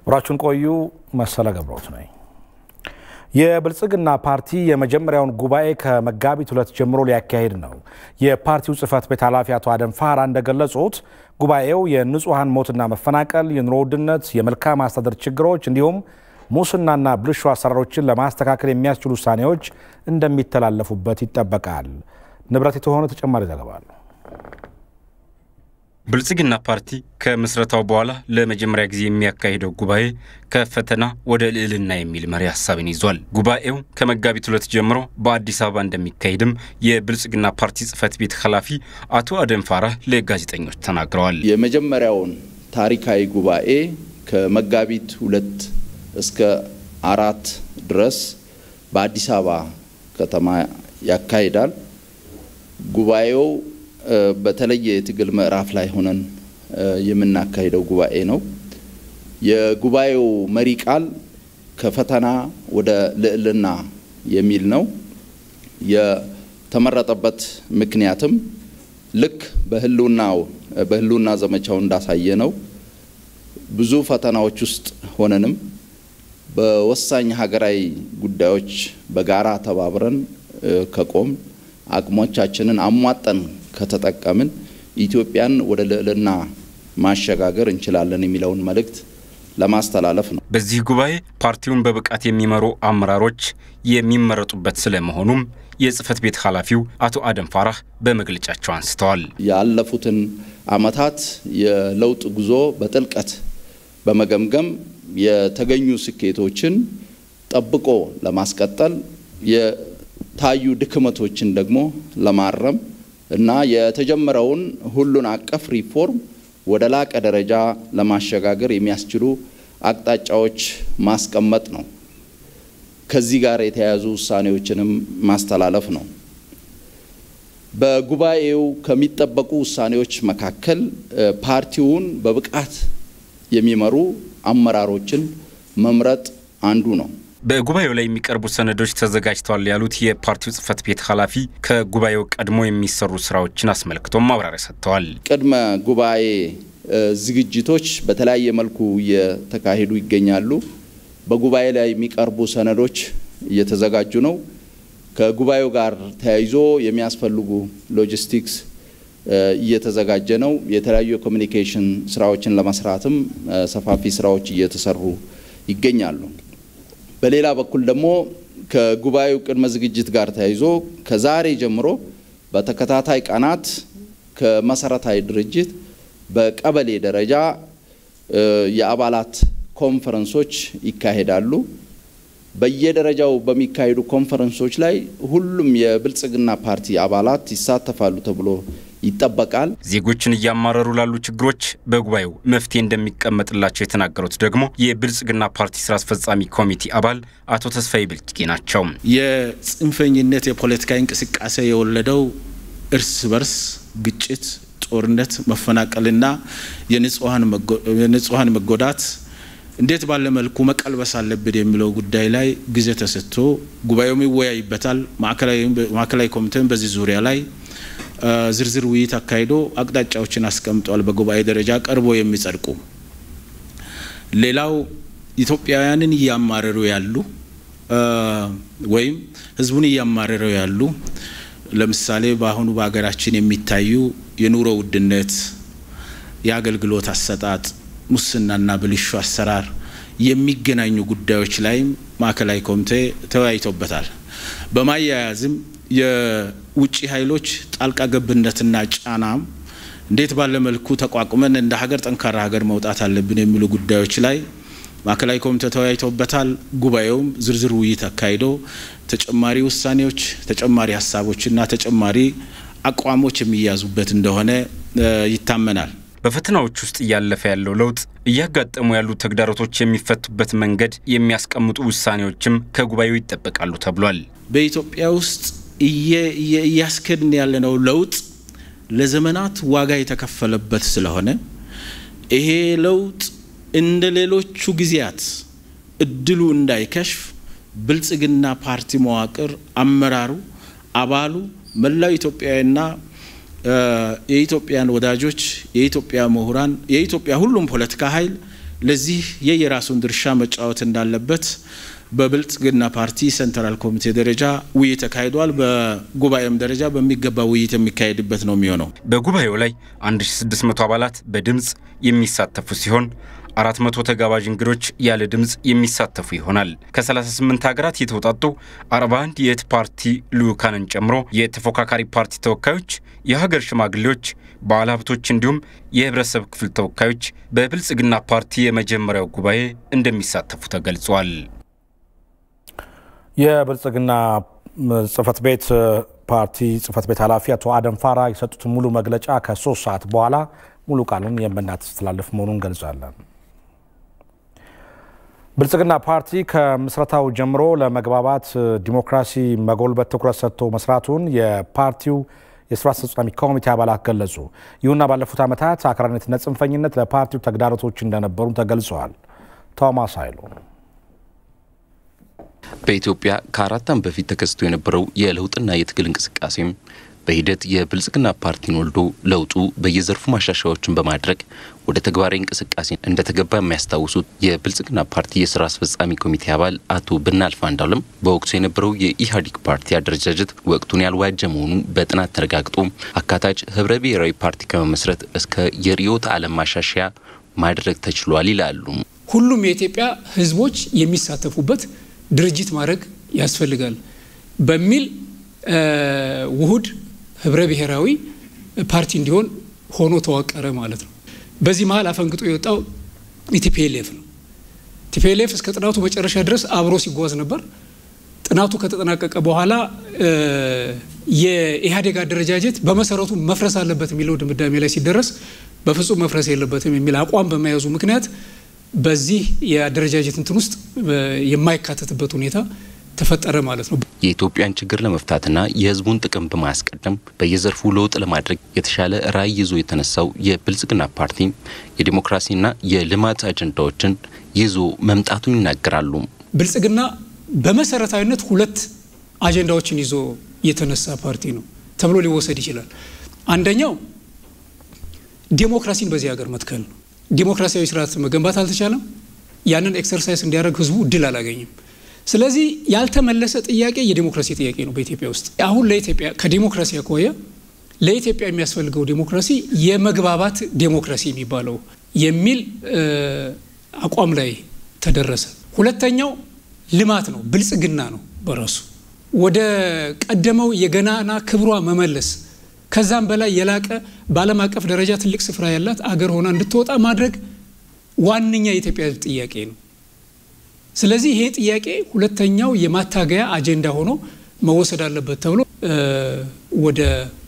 አብራችሁን ቆዩ። መሰለ ገብረውት ነኝ። የብልጽግና ፓርቲ የመጀመሪያውን ጉባኤ ከመጋቢት ሁለት ጀምሮ ሊያካሂድ ነው። የፓርቲው ጽህፈት ቤት ኃላፊ አቶ አደም ፋራ እንደገለጹት ጉባኤው የንጹሐን ሞትና መፈናቀል፣ የኑሮ ውድነት፣ የመልካም አስተዳደር ችግሮች እንዲሁም ሙስናና ብልሹ አሰራሮችን ለማስተካከል የሚያስችሉ ውሳኔዎች እንደሚተላለፉበት ይጠበቃል። ንብረት የተሆነ ተጨማሪ ዘገባ አለው። ብልጽግና ፓርቲ ከምስረታው በኋላ ለመጀመሪያ ጊዜ የሚያካሂደው ጉባኤ ከፈተና ወደ ልዕልና የሚል መሪ ሀሳብን ይዟል። ጉባኤው ከመጋቢት ሁለት ጀምሮ በአዲስ አበባ እንደሚካሄድም የብልጽግና ፓርቲ ጽህፈት ቤት ኃላፊ አቶ አደም ፋራህ ለጋዜጠኞች ተናግረዋል። የመጀመሪያውን ታሪካዊ ጉባኤ ከመጋቢት ሁለት እስከ አራት ድረስ በአዲስ አበባ ከተማ ያካሂዳል። ጉባኤው በተለየ የትግል ምዕራፍ ላይ ሆነን የምናካሂደው ጉባኤ ነው። የጉባኤው መሪ ቃል ከፈተና ወደ ልዕልና የሚል ነው። የተመረጠበት ምክንያትም ልክ በህልውናው በህልውና ዘመቻው እንዳሳየ ነው ብዙ ፈተናዎች ውስጥ ሆነንም በወሳኝ ሀገራዊ ጉዳዮች በጋራ ተባብረን ከቆም አቅሞቻችንን አሟጠን ከተጠቀምን ኢትዮጵያን ወደ ልዕልና ማሸጋገር እንችላለን የሚለውን መልእክት ለማስተላለፍ ነው። በዚህ ጉባኤ ፓርቲውን በብቃት የሚመሩ አመራሮች የሚመረጡበት ስለመሆኑም የጽህፈት ቤት ኃላፊው አቶ አደም ፋራህ በመግለጫቸው አንስተዋል። ያለፉትን ዓመታት የለውጥ ጉዞ በጥልቀት በመገምገም የተገኙ ስኬቶችን ጠብቆ ለማስቀጠል የታዩ ድክመቶችን ደግሞ ለማረም እና የተጀመረውን ሁሉን አቀፍ ሪፎርም ወደ ላቀ ደረጃ ለማሸጋገር የሚያስችሉ አቅጣጫዎች ማስቀመጥ ነው። ከዚህ ጋር የተያያዙ ውሳኔዎችንም ማስተላለፍ ነው። በጉባኤው ከሚጠበቁ ውሳኔዎች መካከል ፓርቲውን በብቃት የሚመሩ አመራሮችን መምረጥ አንዱ ነው። በጉባኤው ላይ የሚቀርቡ ሰነዶች ተዘጋጅተዋል ያሉት የፓርቲው ጽህፈት ቤት ኃላፊ ከጉባኤው ቀድሞ የሚሰሩ ስራዎችን አስመልክቶም ማብራሪያ ሰጥተዋል። ቅድመ ጉባኤ ዝግጅቶች በተለያየ መልኩ እየተካሄዱ ይገኛሉ። በጉባኤ ላይ የሚቀርቡ ሰነዶች እየተዘጋጁ ነው። ከጉባኤው ጋር ተያይዞ የሚያስፈልጉ ሎጂስቲክስ እየተዘጋጀ ነው። የተለያዩ የኮሚኒኬሽን ስራዎችን ለመስራትም ሰፋፊ ስራዎች እየተሰሩ ይገኛሉ። በሌላ በኩል ደግሞ ከጉባኤው ቅድመ ዝግጅት ጋር ተያይዞ ከዛሬ ጀምሮ በተከታታይ ቀናት ከመሰረታዊ ድርጅት በቀበሌ ደረጃ የአባላት ኮንፈረንሶች ይካሄዳሉ። በየደረጃው በሚካሄዱ ኮንፈረንሶች ላይ ሁሉም የብልጽግና ፓርቲ አባላት ይሳተፋሉ ተብሎ ይጠበቃል። ዜጎችን እያማረሩ ላሉ ችግሮች በጉባኤው መፍትሄ እንደሚቀመጥላቸው የተናገሩት ደግሞ የብልጽግና ፓርቲ ስራ አስፈጻሚ ኮሚቴ አባል አቶ ተስፋዬ ብልጭጌ ናቸው። የጽንፈኝነት የፖለቲካ እንቅስቃሴ የወለደው እርስ በርስ ግጭት፣ ጦርነት፣ መፈናቀልና የንጹሐን መጎዳት እንዴት ባለ መልኩ መቀልበስ አለብን የሚለው ጉዳይ ላይ ጊዜ ተሰጥቶ ጉባኤውም ይወያይበታል። ማዕከላዊ ኮሚቴም በዚህ ዙሪያ ላይ ዝርዝር ውይይት አካሂዶ አቅጣጫዎችን አስቀምጧል። በጉባኤ ደረጃ ቀርቦ የሚጸድቁ ሌላው ኢትዮጵያውያንን እያማረሩ ያሉ ወይም ሕዝቡን እያማረሩ ያሉ ለምሳሌ በአሁኑ በሀገራችን የሚታዩ የኑሮ ውድነት፣ የአገልግሎት አሰጣጥ፣ ሙስናና ብልሹ አሰራር የሚገናኙ ጉዳዮች ላይም ማዕከላዊ ኮሚቴ ተወያይቶበታል። በማያያዝም የውጭ ኃይሎች ጣልቃ ገብነትና ጫናም እንዴት ባለ መልኩ ተቋቁመን እንደ ሀገር ጠንካራ ሀገር መውጣት አለብን የሚሉ ጉዳዮች ላይ ማዕከላዊ ኮሚቴ ተወያይቶበታል። ጉባኤውም ዝርዝር ውይይት አካሂዶ ተጨማሪ ውሳኔዎች፣ ተጨማሪ ሀሳቦችና ተጨማሪ አቋሞች የሚያዙበት እንደሆነ ይታመናል። በፈተናዎች ውስጥ እያለፈ ያለው ለውጥ እያጋጠሙ ያሉ ተግዳሮቶች የሚፈቱበት መንገድ የሚያስቀምጡ ውሳኔዎችም ከጉባኤው ይጠበቃሉ ተብሏል። በኢትዮጵያ ውስጥ እያስከድን ያለነው ለውጥ ለዘመናት ዋጋ የተከፈለበት ስለሆነ ይሄ ለውጥ እንደ ሌሎቹ ጊዜያት እድሉ እንዳይከሽፍ ብልጽግና ፓርቲ መዋቅር አመራሩ፣ አባሉ፣ መላው ኢትዮጵያዊና የኢትዮጵያን ወዳጆች፣ የኢትዮጵያ ምሁራን፣ የኢትዮጵያ ሁሉም ፖለቲካ ኃይል ለዚህ የየራሱን ድርሻ መጫወት እንዳለበት በብልጽግና ፓርቲ ሴንትራል ኮሚቴ ደረጃ ውይይት ተካሂዷል። በጉባኤም ደረጃ በሚገባ ውይይት የሚካሄድበት ነው የሚሆነው። በጉባኤው ላይ 1600 አባላት በድምፅ የሚሳተፉ ሲሆን 400 ተጋባዥ እንግዶች ያለ ድምፅ የሚሳተፉ ይሆናል። ከ38 ሀገራት የተውጣጡ 41 የእህት ፓርቲ ልዑካንን ጨምሮ የተፎካካሪ ፓርቲ ተወካዮች፣ የሀገር ሽማግሌዎች፣ ባለሀብቶች እንዲሁም የህብረተሰብ ክፍል ተወካዮች በብልጽግና ፓርቲ የመጀመሪያው ጉባኤ እንደሚሳተፉ ተገልጿል። የብልጽግና ጽህፈት ቤት ፓርቲ ጽህፈት ቤት ኃላፊ አቶ አደም ፋራ የሰጡትን ሙሉ መግለጫ ከሶስት ሰዓት በኋላ ሙሉ ቃሉን የምናስተላልፍ መሆኑን ገልጻለን። ብልጽግና ፓርቲ ከምስረታው ጀምሮ ለመግባባት ዲሞክራሲ መጎልበት ትኩረት ሰጥቶ መስራቱን የፓርቲው የስራ አስፈጻሚ ኮሚቴ አባላት ገለጹ። ይሁንና ባለፉት ዓመታት አክራሪነትና ጽንፈኝነት ለፓርቲው ተግዳሮቶች እንደነበሩ ተገልጸዋል። ቶማስ ኃይሉ በኢትዮጵያ ከአራት ዓመት በፊት ተከስቶ የነበረው የለውጥና የትግል እንቅስቃሴም በሂደት የብልጽግና ፓርቲን ወልዶ ለውጡ በየዘርፉ ማሻሻያዎችን በማድረግ ወደ ተግባራዊ እንቅስቃሴ እንደተገባ የሚያስታውሱት የብልጽግና ፓርቲ የስራ አስፈጻሚ ኮሚቴ አባል አቶ ብናልፍ አንዱዓለም በወቅቱ የነበረው የኢህአዴግ ፓርቲ አደረጃጀት ወቅቱን ያልዋጀ መሆኑ በጥናት ተረጋግጦ አካታች ህብረ ብሔራዊ ፓርቲ ከመመስረት እስከ የርዕዮተ ዓለም ማሻሻያ ማድረግ ተችሏል ይላሉ። ሁሉም የኢትዮጵያ ህዝቦች የሚሳተፉበት ድርጅት ማድረግ ያስፈልጋል በሚል ውሁድ ህብረ ብሔራዊ ፓርቲ እንዲሆን ሆኖ ተዋቀረ ማለት ነው። በዚህ መሀል አፈንግጦ የወጣው ቲፒኤልኤፍ ነው። ቲፒኤልኤፍ እስከ ጥናቱ መጨረሻ ድረስ አብሮ ሲጓዝ ነበር። ጥናቱ ከተጠናቀቀ በኋላ የኢህአዴግ አደረጃጀት በመሰረቱ መፍረስ አለበት የሚለው ድምዳሜ ላይ ሲደረስ በፍጹም መፍረስ የለበትም የሚል አቋም በመያዙ ምክንያት በዚህ የአደረጃጀት እንትን ውስጥ የማይካተትበት ሁኔታ ተፈጠረ ማለት ነው። የኢትዮጵያን ችግር ለመፍታትና የህዝቡን ጥቅም በማስቀደም በየዘርፉ ለውጥ ለማድረግ የተሻለ ራዕይ ይዞ የተነሳው የብልጽግና ፓርቲ የዲሞክራሲና የልማት አጀንዳዎችን ይዞ መምጣቱን ይናገራሉ። ብልጽግና በመሰረታዊነት ሁለት አጀንዳዎችን ይዞ የተነሳ ፓርቲ ነው ተብሎ ሊወሰድ ይችላል። አንደኛው ዴሞክራሲን በዚህ ሀገር መትከል ነው። ዲሞክራሲያዊ ስርዓት መገንባት አልተቻለም። ያንን ኤክሰርሳይዝ እንዲያደርግ ህዝቡ እድል አላገኝም። ስለዚህ ያልተመለሰ ጥያቄ የዲሞክራሲ ጥያቄ ነው በኢትዮጵያ ውስጥ። አሁን ለኢትዮጵያ ከዲሞክራሲ አኳያ ለኢትዮጵያ የሚያስፈልገው ዲሞክራሲ የመግባባት ዲሞክራሲ የሚባለው የሚል አቋም ላይ ተደረሰ። ሁለተኛው ልማት ነው፣ ብልጽግና ነው በራሱ ወደ ቀደመው የገናና ክብሯ መመለስ ከዛም በላይ የላቀ በዓለም አቀፍ ደረጃ ትልቅ ስፍራ ያላት አገር ሆና እንድትወጣ ማድረግ ዋነኛ የኢትዮጵያ ህዝብ ጥያቄ ነው። ስለዚህ ይሄ ጥያቄ ሁለተኛው የማታገያ አጀንዳ ሆኖ መወሰድ አለበት ተብሎ ወደ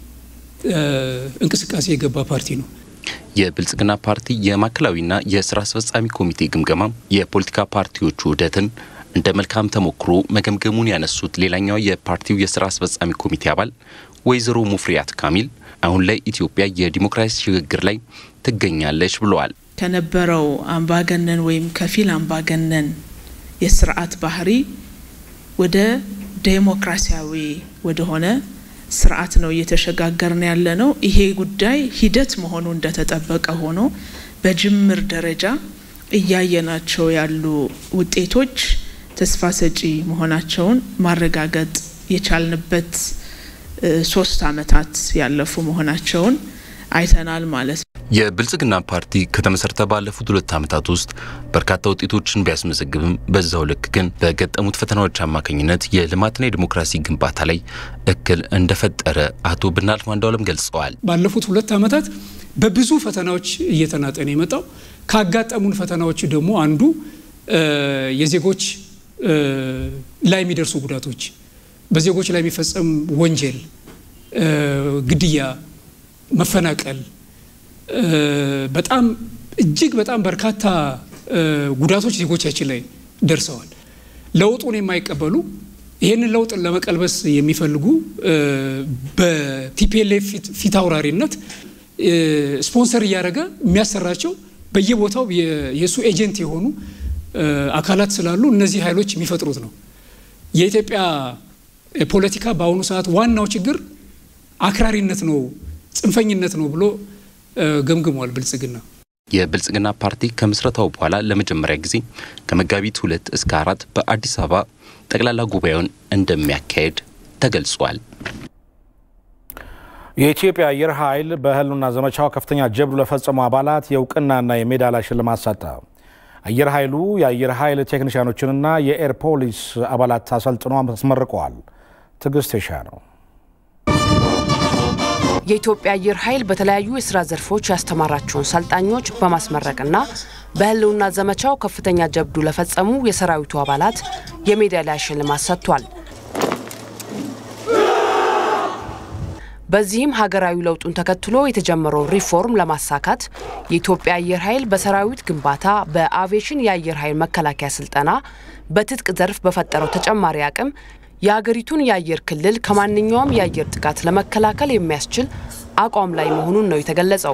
እንቅስቃሴ የገባ ፓርቲ ነው። የብልጽግና ፓርቲ የማዕከላዊና የስራ አስፈጻሚ ኮሚቴ ግምገማ የፖለቲካ ፓርቲዎቹ ውህደትን እንደ መልካም ተሞክሮ መገምገሙን ያነሱት ሌላኛው የፓርቲው የስራ አስፈጻሚ ኮሚቴ አባል ወይዘሮ ሙፍሪያት ካሚል አሁን ላይ ኢትዮጵያ የዲሞክራሲ ሽግግር ላይ ትገኛለች ብለዋል። ከነበረው አምባገነን ወይም ከፊል አምባገነን የስርዓት ባህሪ ወደ ዴሞክራሲያዊ ወደሆነ ስርዓት ነው እየተሸጋገርን ያለ ነው። ይሄ ጉዳይ ሂደት መሆኑ እንደተጠበቀ ሆኖ በጅምር ደረጃ እያየናቸው ያሉ ውጤቶች ተስፋ ሰጪ መሆናቸውን ማረጋገጥ የቻልንበት ሶስት አመታት ያለፉ መሆናቸውን አይተናል ማለት ነው። የብልጽግና ፓርቲ ከተመሰረተ ባለፉት ሁለት ዓመታት ውስጥ በርካታ ውጤቶችን ቢያስመዘግብም በዛው ልክ ግን በገጠሙት ፈተናዎች አማካኝነት የልማትና የዲሞክራሲ ግንባታ ላይ እክል እንደፈጠረ አቶ ብናልፍ አንዱዓለም ገልጸዋል። ባለፉት ሁለት ዓመታት በብዙ ፈተናዎች እየተናጠነ የመጣው ካጋጠሙን ፈተናዎች ደግሞ አንዱ የዜጎች ላይ የሚደርሱ ጉዳቶች፣ በዜጎች ላይ የሚፈጸም ወንጀል፣ ግድያ፣ መፈናቀል በጣም እጅግ በጣም በርካታ ጉዳቶች ዜጎቻችን ላይ ደርሰዋል። ለውጡን የማይቀበሉ ይህንን ለውጥ ለመቀልበስ የሚፈልጉ በቲፒኤልኤፍ ፊት አውራሪነት ስፖንሰር እያደረገ የሚያሰራቸው በየቦታው የእሱ ኤጀንት የሆኑ አካላት ስላሉ እነዚህ ኃይሎች የሚፈጥሩት ነው። የኢትዮጵያ ፖለቲካ በአሁኑ ሰዓት ዋናው ችግር አክራሪነት ነው፣ ጽንፈኝነት ነው ብሎ ገምግሟል ብልጽግና። የብልጽግና ፓርቲ ከምስረታው በኋላ ለመጀመሪያ ጊዜ ከመጋቢት ሁለት እስከ አራት በአዲስ አበባ ጠቅላላ ጉባኤውን እንደሚያካሄድ ተገልጿል። የኢትዮጵያ አየር ኃይል በህልውና ዘመቻው ከፍተኛ ጀብዱ ለፈጸሙ አባላት የእውቅናና የሜዳሊያ ሽልማት ሰጠ። አየር ኃይሉ የአየር ኃይል ቴክኒሽያኖችንና የኤር ፖሊስ አባላት አሰልጥኖ አስመርቀዋል። ትዕግስት ሻ ነው። የኢትዮጵያ አየር ኃይል በተለያዩ የስራ ዘርፎች ያስተማራቸውን ሰልጣኞች በማስመረቅና በህልውና ዘመቻው ከፍተኛ ጀብዱ ለፈጸሙ የሰራዊቱ አባላት የሜዳሊያ ሽልማት ሰጥቷል። በዚህም ሀገራዊ ለውጡን ተከትሎ የተጀመረውን ሪፎርም ለማሳካት የኢትዮጵያ አየር ኃይል በሰራዊት ግንባታ፣ በአቪዬሽን የአየር ኃይል መከላከያ ስልጠና፣ በትጥቅ ዘርፍ በፈጠረው ተጨማሪ አቅም የሀገሪቱን የአየር ክልል ከማንኛውም የአየር ጥቃት ለመከላከል የሚያስችል አቋም ላይ መሆኑን ነው የተገለጸው።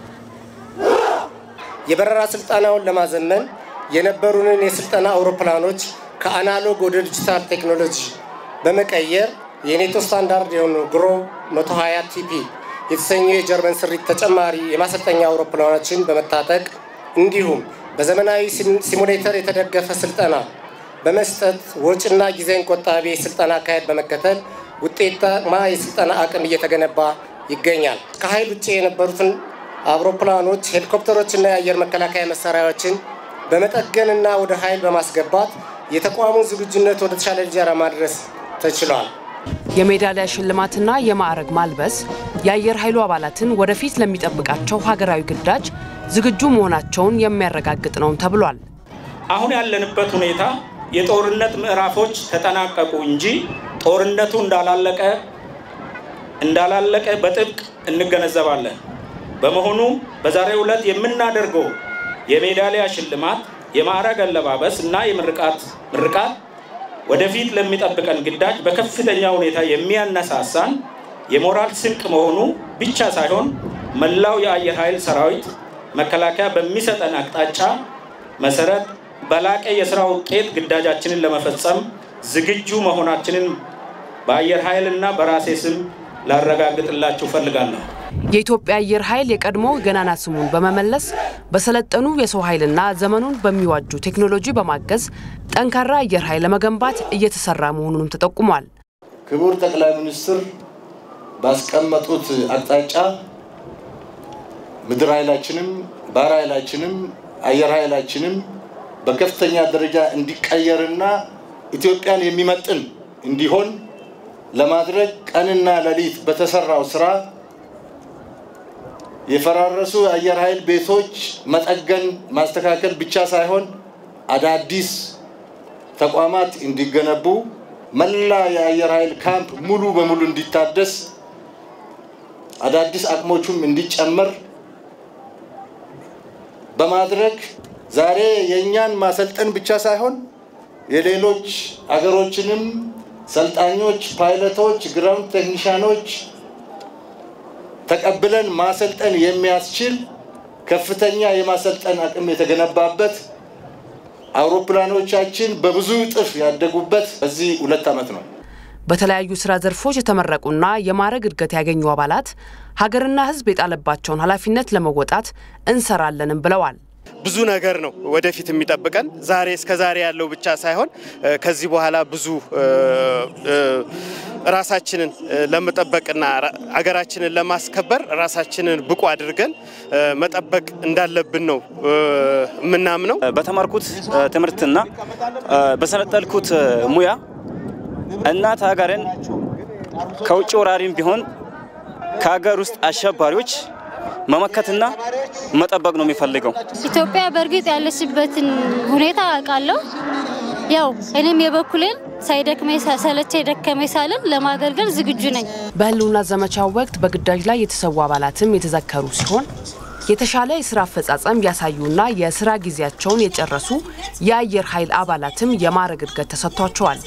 የበረራ ስልጠናውን ለማዘመን የነበሩንን የስልጠና አውሮፕላኖች ከአናሎግ ወደ ዲጂታል ቴክኖሎጂ በመቀየር የኔቶ ስታንዳርድ የሆኑ ግሮ 120 ቲፒ የተሰኙ የጀርመን ስሪት ተጨማሪ የማሰልጠኛ አውሮፕላኖችን በመታጠቅ እንዲሁም በዘመናዊ ሲሙሌተር የተደገፈ ስልጠና በመስጠት ወጪና ጊዜን ቆጣቢ የስልጠና አካሄድ በመከተል ውጤታማ የስልጠና አቅም እየተገነባ ይገኛል። ከኃይል ውጭ የነበሩትን አውሮፕላኖች፣ ሄሊኮፕተሮችና የአየር መከላከያ መሳሪያዎችን በመጠገንና ወደ ኃይል በማስገባት የተቋሙን ዝግጁነት ወደ ተሻለ ደረጃ ማድረስ ተችሏል። የሜዳሊያ ሽልማትና የማዕረግ ማልበስ የአየር ኃይሉ አባላትን ወደፊት ለሚጠብቃቸው ሀገራዊ ግዳጅ ዝግጁ መሆናቸውን የሚያረጋግጥ ነው ተብሏል። አሁን ያለንበት ሁኔታ የጦርነት ምዕራፎች ተጠናቀቁ እንጂ ጦርነቱ እንዳላለቀ እንዳላለቀ በጥብቅ እንገነዘባለን። በመሆኑም በዛሬው ዕለት የምናደርገው የሜዳሊያ ሽልማት፣ የማዕረግ አለባበስ እና የምርቃት ምርቃት ወደፊት ለሚጠብቀን ግዳጅ በከፍተኛ ሁኔታ የሚያነሳሳን የሞራል ስንቅ መሆኑ ብቻ ሳይሆን መላው የአየር ኃይል ሰራዊት መከላከያ በሚሰጠን አቅጣጫ መሰረት በላቀ የስራ ውጤት ግዳጃችንን ለመፈጸም ዝግጁ መሆናችንን በአየር ኃይልና በራሴ ስም ላረጋግጥላችሁ ፈልጋለሁ። የኢትዮጵያ አየር ኃይል የቀድሞ ገናና ስሙን በመመለስ በሰለጠኑ የሰው ኃይልና ዘመኑን በሚዋጁ ቴክኖሎጂ በማገዝ ጠንካራ አየር ኃይል ለመገንባት እየተሰራ መሆኑንም ተጠቁሟል። ክቡር ጠቅላይ ሚኒስትር ባስቀመጡት አቅጣጫ ምድር ኃይላችንም ባህር ኃይላችንም አየር ኃይላችንም በከፍተኛ ደረጃ እንዲቀየርና ኢትዮጵያን የሚመጥን እንዲሆን ለማድረግ ቀንና ሌሊት በተሰራው ስራ የፈራረሱ የአየር ኃይል ቤቶች መጠገን ማስተካከል ብቻ ሳይሆን አዳዲስ ተቋማት እንዲገነቡ፣ መላ የአየር ኃይል ካምፕ ሙሉ በሙሉ እንዲታደስ፣ አዳዲስ አቅሞቹም እንዲጨመር በማድረግ ዛሬ የእኛን ማሰልጠን ብቻ ሳይሆን የሌሎች አገሮችንም ሰልጣኞች፣ ፓይለቶች፣ ግራውንድ ቴክኒሻኖች ተቀብለን ማሰልጠን የሚያስችል ከፍተኛ የማሰልጠን አቅም የተገነባበት አውሮፕላኖቻችን በብዙ እጥፍ ያደጉበት በዚህ ሁለት ዓመት ነው። በተለያዩ ስራ ዘርፎች የተመረቁና የማዕረግ እድገት ያገኙ አባላት ሀገርና ሕዝብ የጣለባቸውን ኃላፊነት ለመወጣት እንሰራለንም ብለዋል። ብዙ ነገር ነው ወደፊት የሚጠብቀን። ዛሬ እስከ ዛሬ ያለው ብቻ ሳይሆን ከዚህ በኋላ ብዙ ራሳችንን ለመጠበቅና አገራችንን ለማስከበር ራሳችንን ብቁ አድርገን መጠበቅ እንዳለብን ነው የምናምነው። በተማርኩት ትምህርትና በሰለጠልኩት ሙያ እናት ሀገርን ከውጭ ወራሪም ቢሆን ከሀገር ውስጥ አሸባሪዎች መመከትና መጠበቅ ነው የሚፈልገው። ኢትዮጵያ በእርግጥ ያለችበትን ሁኔታ አውቃለሁ። ያው እኔም የበኩሌን ሳይደክመኝ ሰለቸኝ ደከመኝ ሳልን ለማገልገል ዝግጁ ነኝ። በህልውና ዘመቻው ወቅት በግዳጅ ላይ የተሰዉ አባላትም የተዘከሩ ሲሆን የተሻለ የስራ አፈጻጸም ያሳዩና የስራ ጊዜያቸውን የጨረሱ የአየር ኃይል አባላትም የማዕረግ እድገት ተሰጥቷቸዋል።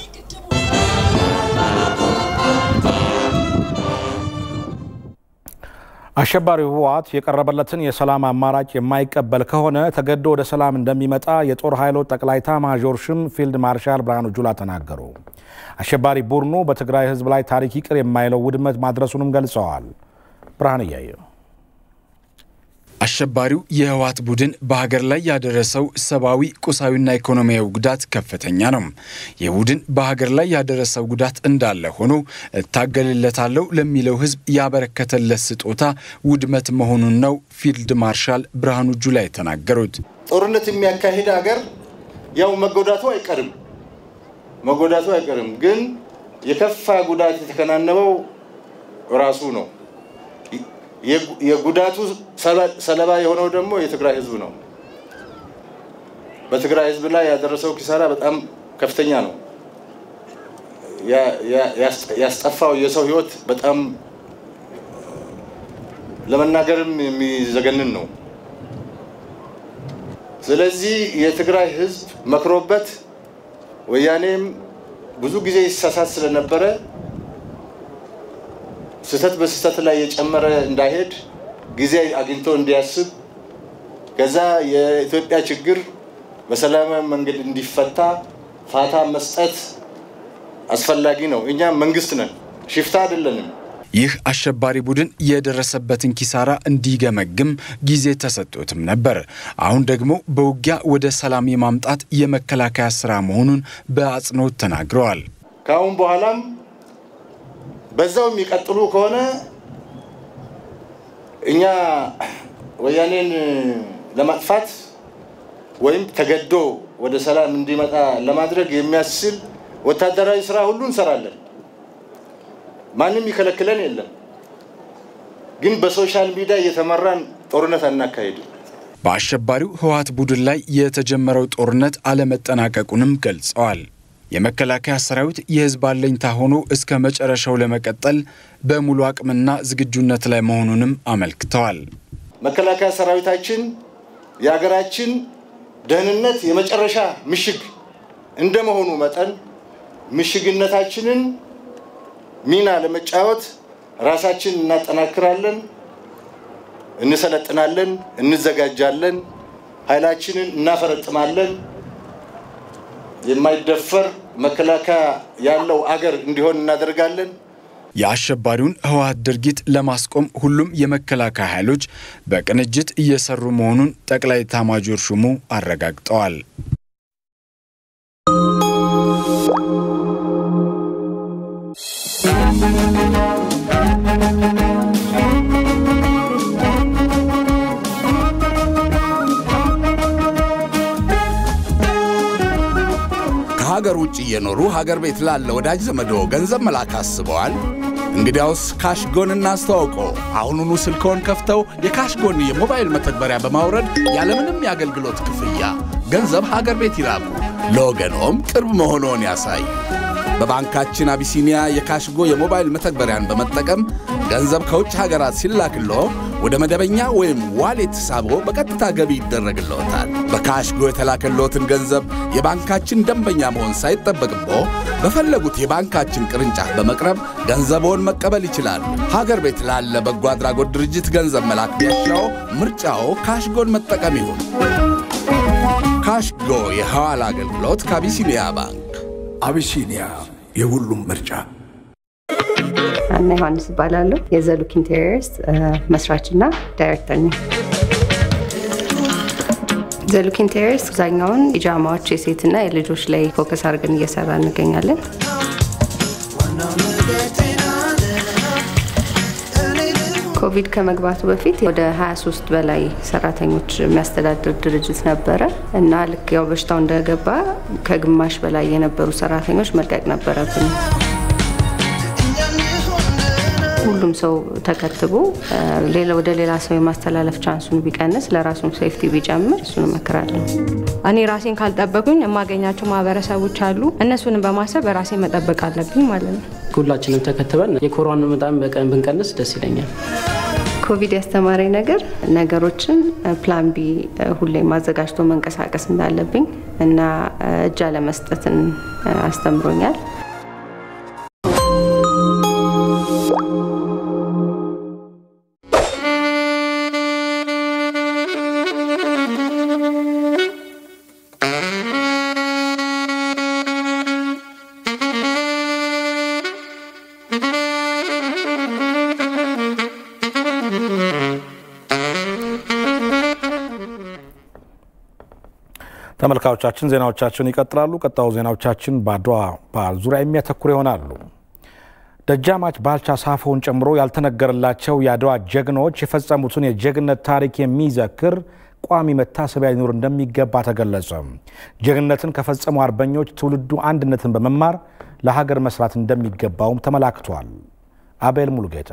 አሸባሪው ህወሓት የቀረበለትን የሰላም አማራጭ የማይቀበል ከሆነ ተገዶ ወደ ሰላም እንደሚመጣ የጦር ኃይሎች ጠቅላይ ኤታማዦር ሹም ፊልድ ማርሻል ብርሃኑ ጁላ ተናገሩ። አሸባሪ ቡድኑ በትግራይ ህዝብ ላይ ታሪክ ይቅር የማይለው ውድመት ማድረሱንም ገልጸዋል። ብርሃን እያየው አሸባሪው የህወሓት ቡድን በሀገር ላይ ያደረሰው ሰብአዊ፣ ቁሳዊና ኢኮኖሚያዊ ጉዳት ከፍተኛ ነው። ይህ ቡድን በሀገር ላይ ያደረሰው ጉዳት እንዳለ ሆኖ እታገልለታለሁ ለሚለው ህዝብ ያበረከተለት ስጦታ ውድመት መሆኑን ነው ፊልድ ማርሻል ብርሃኑ ጁላ የተናገሩት። ጦርነት የሚያካሂድ ሀገር ያው መጎዳቱ አይቀርም መጎዳቱ አይቀርም፣ ግን የከፋ ጉዳት የተከናነበው ራሱ ነው። የጉዳቱ ሰለባ የሆነው ደግሞ የትግራይ ህዝብ ነው። በትግራይ ህዝብ ላይ ያደረሰው ኪሳራ በጣም ከፍተኛ ነው። ያስጠፋው የሰው ህይወት በጣም ለመናገርም የሚዘገንን ነው። ስለዚህ የትግራይ ህዝብ መክሮበት ወያኔም ብዙ ጊዜ ይሳሳት ስለነበረ ስህተት በስህተት ላይ የጨመረ እንዳይሄድ ጊዜ አግኝቶ እንዲያስብ ከዛ የኢትዮጵያ ችግር በሰላማዊ መንገድ እንዲፈታ ፋታ መስጠት አስፈላጊ ነው። እኛ መንግስት ነን፣ ሽፍታ አይደለንም። ይህ አሸባሪ ቡድን የደረሰበትን ኪሳራ እንዲገመግም ጊዜ ተሰጥቶትም ነበር። አሁን ደግሞ በውጊያ ወደ ሰላም የማምጣት የመከላከያ ስራ መሆኑን በአጽንኦት ተናግረዋል። ከአሁን በኋላም በዛው የሚቀጥሉ ከሆነ እኛ ወያኔን ለማጥፋት ወይም ተገዶ ወደ ሰላም እንዲመጣ ለማድረግ የሚያስችል ወታደራዊ ስራ ሁሉ እንሰራለን። ማንም ይከለክለን የለም። ግን በሶሻል ሚዲያ እየተመራን ጦርነት አናካሄድም። በአሸባሪው ህወሓት ቡድን ላይ የተጀመረው ጦርነት አለመጠናቀቁንም ገልጸዋል። የመከላከያ ሰራዊት የህዝብ አለኝታ ሆኖ እስከ መጨረሻው ለመቀጠል በሙሉ አቅምና ዝግጁነት ላይ መሆኑንም አመልክተዋል። መከላከያ ሰራዊታችን የሀገራችን ደህንነት የመጨረሻ ምሽግ እንደመሆኑ መጠን ምሽግነታችንን ሚና ለመጫወት ራሳችን እናጠናክራለን፣ እንሰለጥናለን፣ እንዘጋጃለን፣ ኃይላችንን እናፈረጥማለን። የማይደፈር መከላከያ ያለው አገር እንዲሆን እናደርጋለን። የአሸባሪውን ህወሓት ድርጊት ለማስቆም ሁሉም የመከላከያ ኃይሎች በቅንጅት እየሰሩ መሆኑን ጠቅላይ ኤታማዦር ሹሙ አረጋግጠዋል። ከሀገር ውጭ እየኖሩ ሀገር ቤት ላለ ወዳጅ ዘመዶ ገንዘብ መላክ አስበዋል? እንግዲያውስ ካሽጎን እናስተዋውቆ። አሁኑኑ ስልክዎን ከፍተው የካሽጎን የሞባይል መተግበሪያ በማውረድ ያለምንም የአገልግሎት ክፍያ ገንዘብ ሀገር ቤት ይላኩ። ለወገኖም ቅርብ መሆንዎን ያሳይ። በባንካችን አቢሲኒያ የካሽጎ የሞባይል መተግበሪያን በመጠቀም ገንዘብ ከውጭ ሀገራት ሲላክሎ ወደ መደበኛ ወይም ዋሌት ሂሳቦ በቀጥታ ገቢ ይደረግልዎታል። በካሽጎ የተላከልዎትን ገንዘብ የባንካችን ደንበኛ መሆን ሳይጠበቅቦ በፈለጉት የባንካችን ቅርንጫፍ በመቅረብ ገንዘብዎን መቀበል ይችላሉ። ሀገር ቤት ላለ በጎ አድራጎት ድርጅት ገንዘብ መላክ ቢያሻው ምርጫዎ ካሽጎን መጠቀም ይሁን። ካሽጎ የሐዋላ አገልግሎት ከአቢሲኒያ ባንክ። አቢሲኒያ የሁሉም ምርጫ። አና ዮሐንስ እባላለሁ። የዘሉክ ኢንቴሪየርስ መስራችና ዳይሬክተር ነኝ። ዘሉክ ኢንቴሪየርስ አብዛኛውን ፒጃማዎች የሴትና የልጆች ላይ ፎከስ አድርገን እየሰራ እንገኛለን። ኮቪድ ከመግባቱ በፊት ወደ 23 በላይ ሰራተኞች የሚያስተዳድር ድርጅት ነበረ እና ልክ ያው በሽታው እንደገባ ከግማሽ በላይ የነበሩ ሰራተኞች መልቀቅ ነበረብን። ሁሉም ሰው ተከትቦ ሌላ ወደ ሌላ ሰው የማስተላለፍ ቻንሱን ቢቀንስ ለራሱም ሴፍቲ ቢጨምር እሱን እመክራለሁ። እኔ ራሴን ካልጠበቁኝ የማገኛቸው ማህበረሰቦች አሉ። እነሱንም በማሰብ ራሴን መጠበቅ አለብኝ ማለት ነው። ሁላችንም ተከትበን የኮሮና በጣም በቀን ብንቀንስ ደስ ይለኛል። ኮቪድ ያስተማረኝ ነገር ነገሮችን ፕላን ቢ ሁሌም አዘጋጅቶ መንቀሳቀስ እንዳለብኝ እና እጅ አለመስጠትን አስተምሮኛል። ተመልካቾቻችን ዜናዎቻችን ይቀጥላሉ። ቀጣዩ ዜናዎቻችን በአድዋ በዓል ዙሪያ የሚያተኩር ይሆናሉ። ደጃማች ባልቻ ሳፎን ጨምሮ ያልተነገረላቸው የአድዋ ጀግኖች የፈጸሙትን የጀግነት ታሪክ የሚዘክር ቋሚ መታሰቢያ ሊኖር እንደሚገባ ተገለጸ። ጀግንነትን ከፈጸሙ አርበኞች ትውልዱ አንድነትን በመማር ለሀገር መስራት እንደሚገባውም ተመላክቷል። አቤል ሙሉጌታ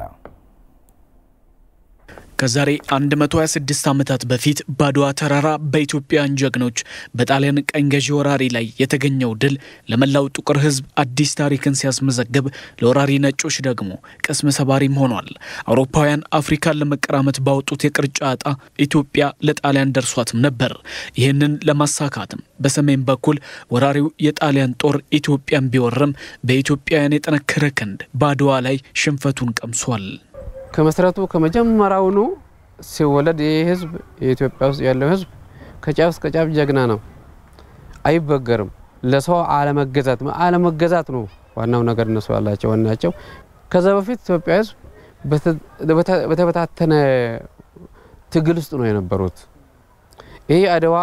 ከዛሬ 126 ዓመታት በፊት በአድዋ ተራራ በኢትዮጵያውያን ጀግኖች በጣሊያን ቀኝ ገዢ ወራሪ ላይ የተገኘው ድል ለመላው ጥቁር ሕዝብ አዲስ ታሪክን ሲያስመዘግብ ለወራሪ ነጮች ደግሞ ቅስም ሰባሪም ሆኗል። አውሮፓውያን አፍሪካን ለመቀራመት ባወጡት የቅርጫ ዕጣ ኢትዮጵያ ለጣሊያን ደርሷትም ነበር። ይህንን ለማሳካትም በሰሜን በኩል ወራሪው የጣሊያን ጦር ኢትዮጵያን ቢወርም በኢትዮጵያውያን የጠነከረ ክንድ በአድዋ ላይ ሽንፈቱን ቀምሷል። ከመሰረቱ ከመጀመሪያውኑ ሲወለድ ይህ ህዝብ የኢትዮጵያ ውስጥ ያለው ህዝብ ከጫፍ እስከ ጫፍ ጀግና ነው፣ አይበገርም። ለሰው አለመገዛት አለመገዛት ነው ዋናው ነገር እነሱ ያላቸው ዋናቸው። ከዛ በፊት ኢትዮጵያ ህዝብ በተበታተነ ትግል ውስጥ ነው የነበሩት። ይህ አድዋ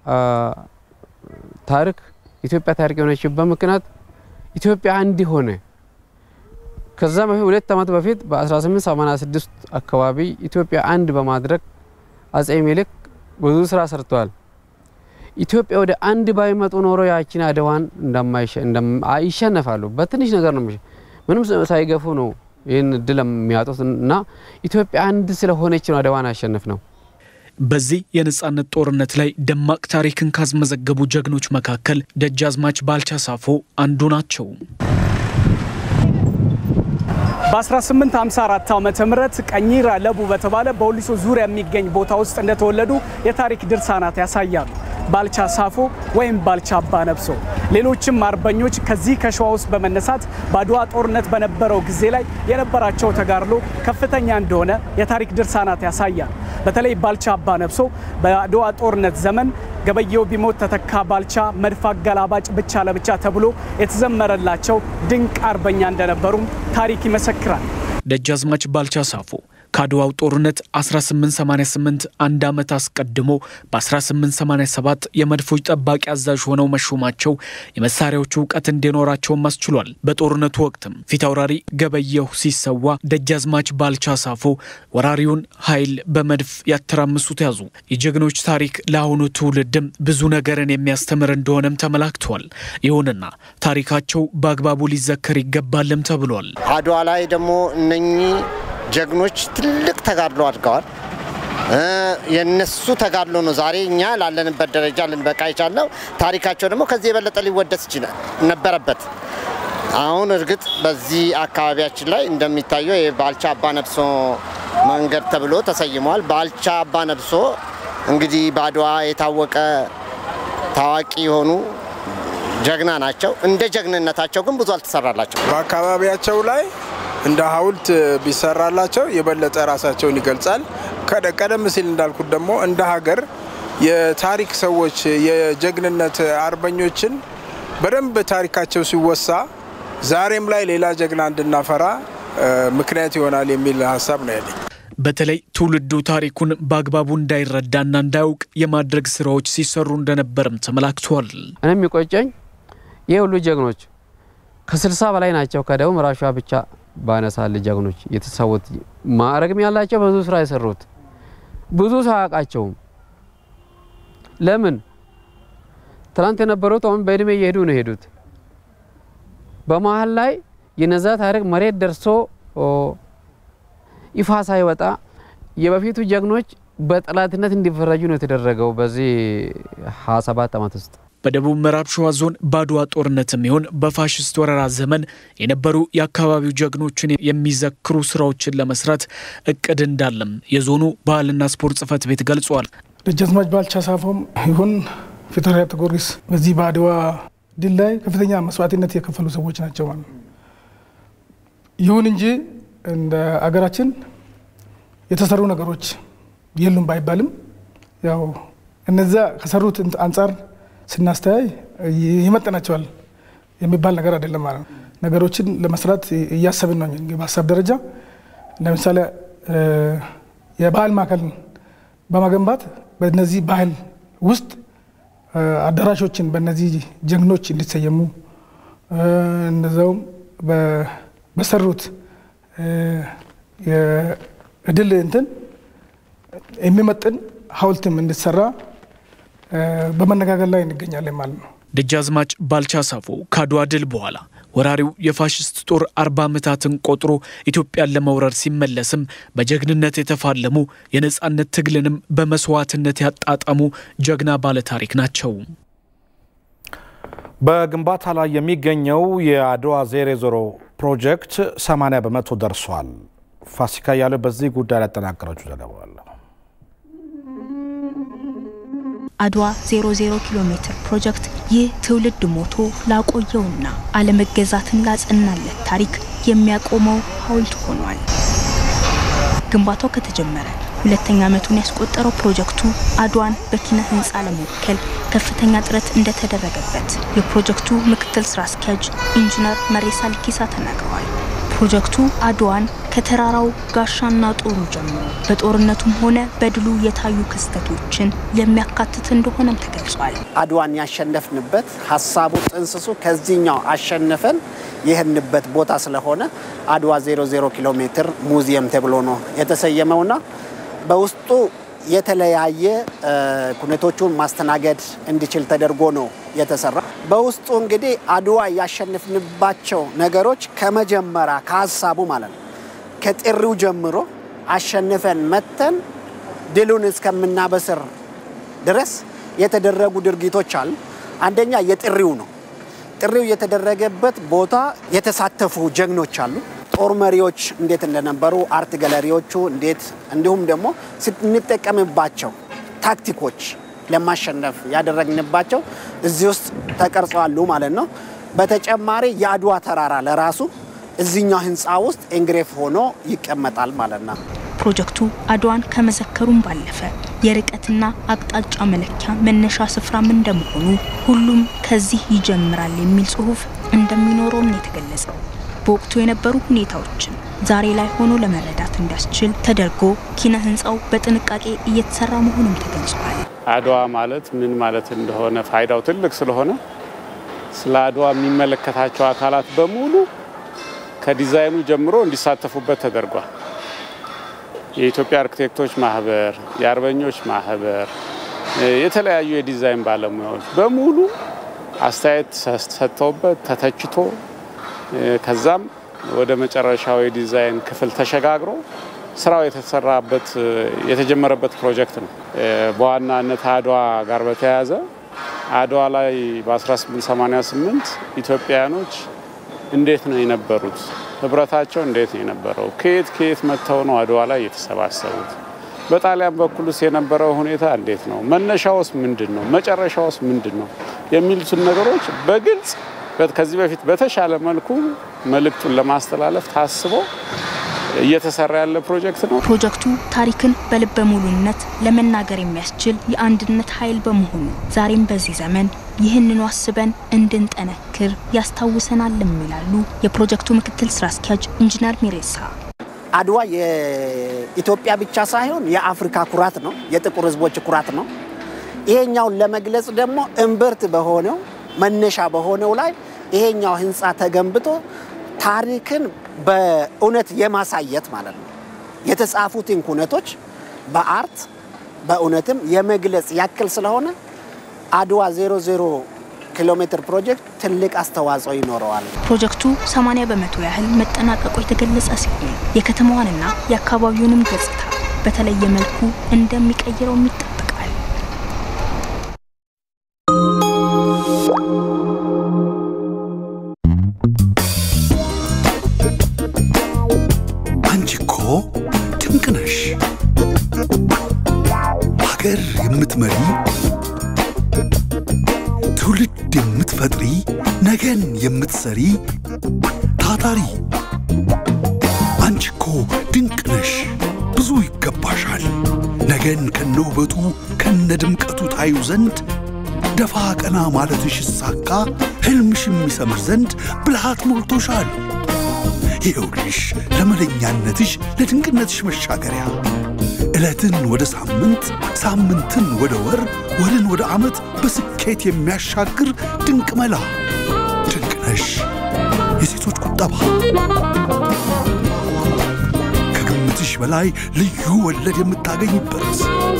ታሪክ ኢትዮጵያ ታሪክ የሆነችበት ምክንያት ኢትዮጵያ አንድ ሆነ ከዛ በፊት ሁለት ዓመት በፊት በ1886 አካባቢ ኢትዮጵያ አንድ በማድረግ አጼ ሚኒልክ ብዙ ስራ ሰርተዋል። ኢትዮጵያ ወደ አንድ ባይመጡ ኖሮ ያችን አድዋን ይሸነፋሉ። በትንሽ ነገር ነው፣ ምንም ሳይገፉ ነው ይህን እድል የሚያጡት እና ኢትዮጵያ አንድ ስለሆነች ነው አድዋን አሸነፍ ነው። በዚህ የነጻነት ጦርነት ላይ ደማቅ ታሪክን ካስመዘገቡ ጀግኖች መካከል ደጃዝማች ባልቻ ሳፎ አንዱ ናቸው። በ1854 ዓመተ ምህረት ቀኝራ ለቡ በተባለ በወሊሶ ዙሪያ የሚገኝ ቦታ ውስጥ እንደተወለዱ የታሪክ ድርሳናት ያሳያሉ። ባልቻ ሳፎ ወይም ባልቻ አባ ነብሶ፣ ሌሎችም አርበኞች ከዚህ ከሸዋ ውስጥ በመነሳት በአድዋ ጦርነት በነበረው ጊዜ ላይ የነበራቸው ተጋድሎ ከፍተኛ እንደሆነ የታሪክ ድርሳናት ያሳያል። በተለይ ባልቻ አባ ነብሶ በአድዋ ጦርነት ዘመን ገበየው ቢሞት ተተካ ባልቻ መድፍ አገላባጭ ብቻ ለብቻ ተብሎ የተዘመረላቸው ድንቅ አርበኛ እንደነበሩም ታሪክ ይመሰክራል። ደጃዝማች ባልቻ ሳፎ ከአድዋው ጦርነት 1888 አንድ ዓመት አስቀድሞ በ1887 የመድፎች ጠባቂ አዛዥ ሆነው መሾማቸው የመሳሪያዎቹ እውቀት እንዲኖራቸውም አስችሏል። በጦርነቱ ወቅትም ፊት አውራሪ ገበየሁ ሲሰዋ ደጃዝማች ባልቻ ሳፎ ወራሪውን ኃይል በመድፍ ያተራምሱት ያዙ። የጀግኖች ታሪክ ለአሁኑ ትውልድም ብዙ ነገርን የሚያስተምር እንደሆነም ተመላክቷል። ይሁንና ታሪካቸው በአግባቡ ሊዘከር ይገባልም ተብሏል። አድዋ ላይ ደግሞ እነኚህ ጀግኖች ትልቅ ተጋድሎ አድርገዋል። የነሱ ተጋድሎ ነው ዛሬ እኛ ላለንበት ደረጃ ልንበቃ የቻልነው። ታሪካቸው ደግሞ ከዚህ የበለጠ ሊወደስ ይችላል ነበረበት። አሁን እርግጥ በዚህ አካባቢያችን ላይ እንደሚታየው የባልቻ አባ ነብሶ መንገድ ተብሎ ተሰይሟል። ባልቻ አባ ነብሶ እንግዲህ በአድዋ የታወቀ ታዋቂ የሆኑ ጀግና ናቸው። እንደ ጀግንነታቸው ግን ብዙ አልተሰራላቸው። በአካባቢያቸው ላይ እንደ ሐውልት ቢሰራላቸው የበለጠ ራሳቸውን ይገልጻል። ቀደም ሲል እንዳልኩት ደግሞ እንደ ሀገር የታሪክ ሰዎች የጀግንነት አርበኞችን በደንብ ታሪካቸው ሲወሳ ዛሬም ላይ ሌላ ጀግና እንድናፈራ ምክንያት ይሆናል የሚል ሀሳብ ነው ያለኝ። በተለይ ትውልዱ ታሪኩን በአግባቡ እንዳይረዳና እንዳያውቅ የማድረግ ስራዎች ሲሰሩ እንደነበርም ተመላክቷል። እኔ የሚቆጨኝ ይህ ሁሉ ጀግኖች ከስልሳ በላይ ናቸው። ከደቡብ ምዕራብ ሸዋ ብቻ ባነሳል ጀግኖች የተሰዉት ማዕረግም ያላቸው ብዙ ስራ የሰሩት ብዙ ሰው አያውቃቸውም። ለምን ትናንት የነበሩት አሁን በእድሜ እየሄዱ ነው የሄዱት። በመሀል ላይ የነዛ ታሪክ መሬት ደርሶ ይፋ ሳይወጣ የበፊቱ ጀግኖች በጠላትነት እንዲፈረጁ ነው የተደረገው በዚህ 27 ዓመት ውስጥ። በደቡብ ምዕራብ ሸዋ ዞን በአድዋ ጦርነትም ይሁን በፋሽስት ወረራ ዘመን የነበሩ የአካባቢው ጀግኖችን የሚዘክሩ ስራዎችን ለመስራት እቅድ እንዳለም የዞኑ ባህልና ስፖርት ጽሕፈት ቤት ገልጿል። ደጃዝማች ባልቻ ሳፎም ይሁን ፊታውራሪ አቶ ጊዮርጊስ በዚህ በአድዋ ድል ላይ ከፍተኛ መስዋዕትነት የከፈሉ ሰዎች ናቸው ማለት ነው። ይሁን እንጂ እንደ አገራችን የተሰሩ ነገሮች የሉም ባይባልም ያው እነዛ ከሰሩት አንጻር ስናስተያይ ይመጥናቸዋል የሚባል ነገር አይደለም ማለት ነው። ነገሮችን ለመስራት እያሰብን ነው። በሀሳብ ደረጃ ለምሳሌ የባህል ማዕከል በመገንባት በነዚህ ባህል ውስጥ አዳራሾችን በእነዚህ ጀግኖች እንዲሰየሙ እነዛውም በሰሩት የድል እንትን የሚመጥን ሐውልትም እንዲሰራ በመነጋገር ላይ እንገኛለን ማለት ነው። ደጃዝማች ባልቻ ሳፎ ከአድዋ ድል በኋላ ወራሪው የፋሽስት ጦር አርባ ዓመታትን ቆጥሮ ኢትዮጵያን ለመውረር ሲመለስም በጀግንነት የተፋለሙ የነፃነት ትግልንም በመስዋዕትነት ያጣጣሙ ጀግና ባለታሪክ ናቸው። በግንባታ ላይ የሚገኘው የአድዋ ዜሮ ዜሮ ፕሮጀክት 80 በመቶ ደርሷል። ፋሲካ ያለ በዚህ ጉዳይ ላይ ያጠናቀረችው ዘገባ አለ። አድዋ 00 ኪሎ ሜትር ፕሮጀክት ይህ ትውልድ ሞቶ ላቆየውና አለመገዛትን ላጸናለት ታሪክ የሚያቆመው ሐውልት ሆኗል። ግንባታው ከተጀመረ ሁለተኛ ዓመቱን ያስቆጠረው ፕሮጀክቱ አድዋን በኪነ ህንፃ ለመወከል ከፍተኛ ጥረት እንደተደረገበት የፕሮጀክቱ ምክትል ስራ አስኪያጅ ኢንጂነር መሬሳ ልኬሳ ተናግረዋል። ፕሮጀክቱ አድዋን ከተራራው ጋሻና ጦሩ ጀምሮ በጦርነቱም ሆነ በድሉ የታዩ ክስተቶችን የሚያካትት እንደሆነም ተገልጿል። አድዋን ያሸነፍንበት ሀሳቡ ጥንስሱ ከዚህኛው አሸንፈን ይህንበት ቦታ ስለሆነ አድዋ 00 ኪሎ ሜትር ሙዚየም ተብሎ ነው የተሰየመውና በውስጡ የተለያየ ኩነቶቹን ማስተናገድ እንዲችል ተደርጎ ነው የተሰራ። በውስጡ እንግዲህ አድዋ ያሸንፍንባቸው ነገሮች ከመጀመሪያ ከሀሳቡ ማለት ነው ከጥሪው ጀምሮ አሸንፈን መተን ድሉን እስከምናበስር ድረስ የተደረጉ ድርጊቶች አሉ። አንደኛ የጥሪው ነው። ጥሪው የተደረገበት ቦታ የተሳተፉ ጀግኖች አሉ። ጦር መሪዎች እንዴት እንደነበሩ፣ አርት ገለሪዎቹ እንዴት እንዲሁም ደግሞ ስንጠቀምባቸው ታክቲኮች ለማሸነፍ ያደረግንባቸው እዚህ ውስጥ ተቀርጸዋሉ ማለት ነው። በተጨማሪ የአድዋ ተራራ ለራሱ እዚኛው ህንፃ ውስጥ ኤንግሬፍ ሆኖ ይቀመጣል ማለት ነው። ፕሮጀክቱ አድዋን ከመዘከሩም ባለፈ የርቀትና አቅጣጫ መለኪያ መነሻ ስፍራም እንደመሆኑ ሁሉም ከዚህ ይጀምራል የሚል ጽሁፍ እንደሚኖረውም ነው የተገለጸው። በወቅቱ የነበሩ ሁኔታዎችን ዛሬ ላይ ሆኖ ለመረዳት እንዲያስችል ተደርጎ ኪነ ህንፃው በጥንቃቄ እየተሰራ መሆኑም ተገልጿል። አድዋ ማለት ምን ማለት እንደሆነ ፋይዳው ትልቅ ስለሆነ ስለ አድዋ የሚመለከታቸው አካላት በሙሉ ከዲዛይኑ ጀምሮ እንዲሳተፉበት ተደርጓል። የኢትዮጵያ አርክቴክቶች ማህበር፣ የአርበኞች ማህበር፣ የተለያዩ የዲዛይን ባለሙያዎች በሙሉ አስተያየት ሰጥተውበት ተተችቶ ከዛም ወደ መጨረሻው የዲዛይን ክፍል ተሸጋግሮ ስራው የተሰራበት የተጀመረበት ፕሮጀክት ነው። በዋናነት አድዋ ጋር በተያያዘ አድዋ ላይ በ1888 ኢትዮጵያውያኖች እንዴት ነው የነበሩት? ህብረታቸው እንዴት ነው የነበረው? ከየት ከየት መጥተው ነው አድዋ ላይ የተሰባሰቡት? በጣሊያን በኩልስ የነበረው ሁኔታ እንዴት ነው? መነሻውስ ምንድን ነው? መጨረሻውስ ምንድን ነው? የሚሉትን ነገሮች በግልጽ ከዚህ በፊት በተሻለ መልኩ መልእክቱን ለማስተላለፍ ታስቦ እየተሰራ ያለ ፕሮጀክት ነው። ፕሮጀክቱ ታሪክን በልበ ሙሉነት ለመናገር የሚያስችል የአንድነት ኃይል በመሆኑ ዛሬም በዚህ ዘመን ይህንኑ አስበን እንድንጠነክር ያስታውሰናልም ይላሉ የፕሮጀክቱ ምክትል ስራ አስኪያጅ ኢንጂነር ሚሬሳ። አድዋ የኢትዮጵያ ብቻ ሳይሆን የአፍሪካ ኩራት ነው፣ የጥቁር ህዝቦች ኩራት ነው። ይሄኛውን ለመግለጽ ደግሞ እምብርት በሆነው መነሻ በሆነው ላይ ይሄኛው ህንፃ ተገንብቶ ታሪክን በእውነት የማሳየት ማለት ነው። የተጻፉትን ኩነቶች በአርት በእውነትም የመግለጽ ያክል ስለሆነ አድዋ 00 ኪሎ ሜትር ፕሮጀክት ትልቅ አስተዋጽኦ ይኖረዋል። ፕሮጀክቱ 80 በመቶ ያህል መጠናቀቁ የተገለጸ ሲሆን የከተማዋንና የአካባቢውንም ገጽታ በተለየ መልኩ እንደሚቀይረውም ይጠበቃል። አንቺ እኮ ድንቅ ነሽ! ሀገር የምትመሪ ትውልድ የምትፈጥሪ ነገን የምትሰሪ ታታሪ አንቺ እኮ ድንቅ ነሽ! ብዙ ይገባሻል። ነገን ከነውበቱ ከነ ድምቀቱ ታዩ ዘንድ ደፋ ቀና ማለትሽ ይሳካ ሕልምሽ የሚሰምር ዘንድ ብልሃት ሞልቶሻል። ይኸውልሽ ለመለኛነትሽ ለድንቅነትሽ መሻገሪያ ዕለትን ወደ ሳምንት፣ ሳምንትን ወደ ወር፣ ወርን ወደ ዓመት በስኬት የሚያሻግር ድንቅ መላ ድንቅነሽ የሴቶች ቁጠባ ከግምትሽ በላይ ልዩ ወለድ የምታገኝበት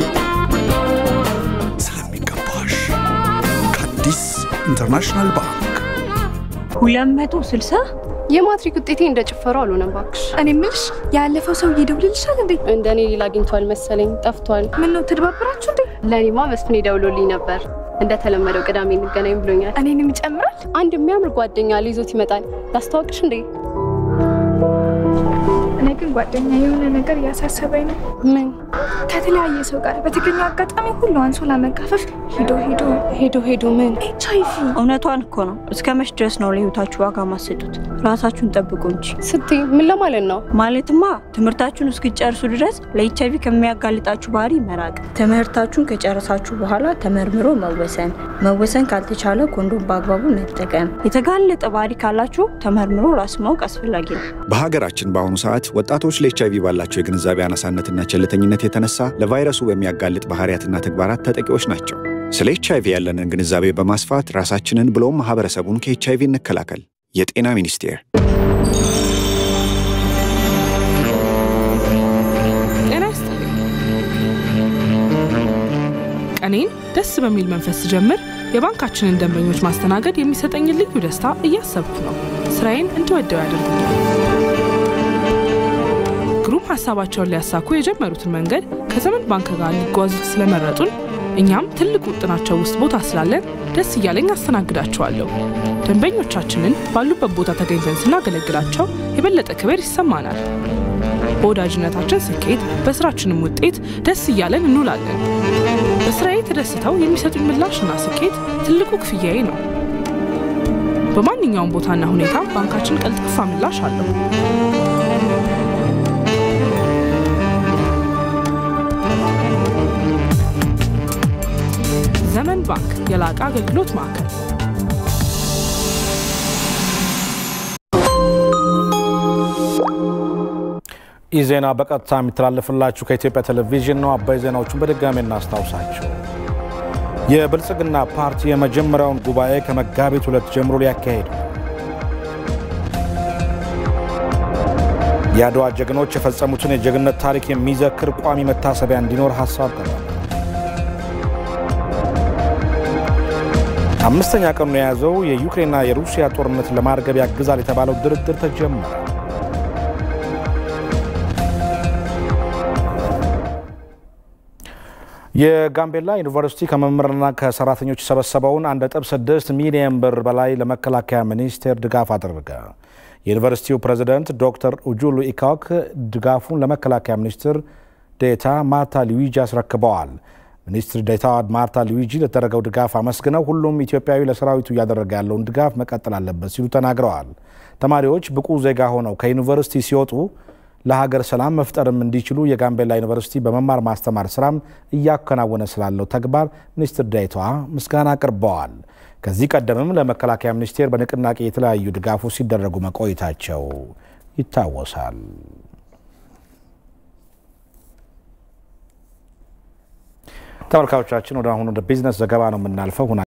ስለሚገባሽ ከአዲስ ኢንተርናሽናል ባንክ ሁለት መቶ ስልሳ የማትሪክ ውጤቴ እንደ ጭፈራው አልሆነም እባክሽ። እኔ ምልሽ ያለፈው ሰው ይደውልልሻል እንዴ? እንደ እኔ ሌላ አግኝቷል መሰለኝ ጠፍቷል። ምን ነው ተደባብራችሁ እንዴ? ለእኔማ መስፍኔ ደውሎልኝ ነበር። እንደተለመደው ቅዳሜ እንገናኝ ብሎኛል። እኔንም ይጨምራል። አንድ የሚያምር ጓደኛ ሊይዞት ይመጣል። ላስተዋውቅሽ እንዴ? እኔ ግን ጓደኛ የሆነ ነገር እያሳሰበኝ ነው። ምን? ከተለያየ ሰው ጋር በተገኘው አጋጣሚ ሁሉ አንሶላ መጋፈፍ ሄዶ ሄዶ ሄዶ ሄዶ ምን ኤች አይ ቪ እውነቷን እኮ ነው። እስከ መች ድረስ ነው ለህይወታችሁ ዋጋ ማሰጡት? ራሳችሁን ጠብቁ እንጂ ስትይ ምን ለማለት ነው? ማለትማ ትምህርታችሁን እስክጨርሱ ድረስ ለኤች አይ ቪ ከሚያጋልጣችሁ ባህሪ መራቅ፣ ትምህርታችሁን ከጨረሳችሁ በኋላ ተመርምሮ መወሰን፣ መወሰን ካልተቻለ ኮንዶም በአግባቡ መጠቀም፣ የተጋለጠ ባህሪ ካላችሁ ተመርምሮ ራስ ማወቅ አስፈላጊ ነው። በሀገራችን በአሁኑ ሰዓት ወጣቶች ለኤች አይቪ ባላቸው የግንዛቤ አናሳነትና ቸልተኝነት የተነሳ ለቫይረሱ በሚያጋልጥ ባህሪያትና ተግባራት ተጠቂዎች ናቸው። ስለ ኤች አይቪ ያለንን ግንዛቤ በማስፋት ራሳችንን ብሎም ማህበረሰቡን ከኤች አይቪ እንከላከል። የጤና ሚኒስቴር ጤና ይስጥልኝ። ቀኔን ደስ በሚል መንፈስ ስጀምር የባንካችንን ደንበኞች ማስተናገድ የሚሰጠኝን ልዩ ደስታ እያሰብኩ ነው። ስራዬን እንድወደው ያደርጉኛል። ግሩም ሀሳባቸውን ሊያሳኩ የጀመሩትን መንገድ ከዘመን ባንክ ጋር ሊጓዙት ስለመረጡን እኛም ትልቅ ውጥናቸው ውስጥ ቦታ ስላለን ደስ እያለኝ አስተናግዳቸዋለሁ። ደንበኞቻችንን ባሉበት ቦታ ተገኝተን ስናገለግላቸው የበለጠ ክብር ይሰማናል። በወዳጅነታችን ስኬት፣ በስራችንም ውጤት ደስ እያለን እንውላለን። በስራዬ ተደስተው የሚሰጡኝ ምላሽና ስኬት ትልቁ ክፍያዬ ነው። በማንኛውም ቦታና ሁኔታ ባንካችን ቀልጣፋ ምላሽ አለው። ዘመን ባንክ የላቀ አገልግሎት ማዕከል ይህ ዜና በቀጥታ የሚተላለፍላችሁ ከኢትዮጵያ ቴሌቪዥን ነው። አባይ ዜናዎቹን በድጋሚ እናስታውሳቸው። የብልጽግና ፓርቲ የመጀመሪያውን ጉባኤ ከመጋቢት ሁለት ጀምሮ ሊያካሄድ ነው። የአድዋ ጀግኖች የፈጸሙትን የጀግንነት ታሪክ የሚዘክር ቋሚ መታሰቢያ እንዲኖር ሀሳብ ቀርቧል። አምስተኛ ቀኑን የያዘው የዩክሬንና የሩሲያ ጦርነት ለማርገብ ያግዛል የተባለው ድርድር ተጀመረ። የጋምቤላ ዩኒቨርሲቲ ከመምህራንና ከሰራተኞች የሰበሰበውን 1.6 ሚሊዮን ብር በላይ ለመከላከያ ሚኒስቴር ድጋፍ አደረገ። የዩኒቨርሲቲው ፕሬዝደንት ዶክተር ኡጁሉ ኢካክ ድጋፉን ለመከላከያ ሚኒስትር ዴታ ማርታ ሉዊጂ አስረክበዋል። ሚኒስትር ዴታ ማርታ ሉዊጂ ለተደረገው ድጋፍ አመስግነው ሁሉም ኢትዮጵያዊ ለሰራዊቱ እያደረገ ያለውን ድጋፍ መቀጠል አለበት ሲሉ ተናግረዋል። ተማሪዎች ብቁ ዜጋ ሆነው ከዩኒቨርሲቲ ሲወጡ ለሀገር ሰላም መፍጠርም እንዲችሉ የጋምቤላ ዩኒቨርሲቲ በመማር ማስተማር ስራም እያከናወነ ስላለው ተግባር ሚኒስትር ዴኤታዋ ምስጋና አቅርበዋል። ከዚህ ቀደምም ለመከላከያ ሚኒስቴር በንቅናቄ የተለያዩ ድጋፎች ሲደረጉ መቆየታቸው ይታወሳል። ተመልካቾቻችን ወደ አሁኑ ወደ ቢዝነስ ዘገባ ነው የምናልፈው።